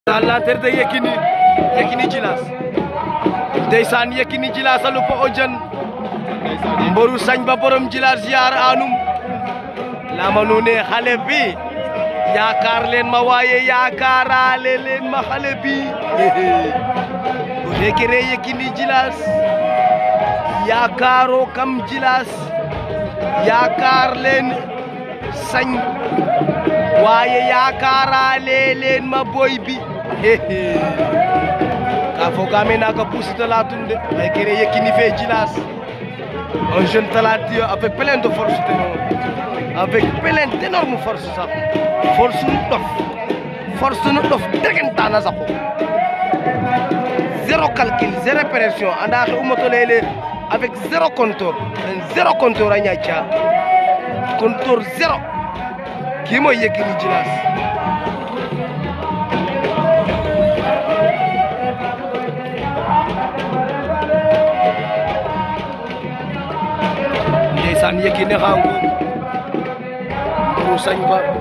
à l'entrée de Yekini Yekini Djilass ndeysaan Yekini Djilass a lupa o jan mboru sañ ba borom Djilass ziar anum lama nuune xale bi yaakaar leen ma waaye yaakaaraale leen ma xale bi o rekere Yekini Djilass yaakaaro kam Djilass yaakaar leen sañ waaye yaakaaraale leen ma boy bi ka fogaame naga pusita latum de ay kere Yekini fe Djilass un jeune talentueux avec plein de force avec plein d'énorme force sax force nu ɗof force nu ɗof degentana saqu zéro calcul zéro pression anda xe umoto leyele avec zéro compteur zéro compteur a ñaca compteur zéro kii mooy Yekini Djilass ndeysaan Yekini xangu mburu sañ ba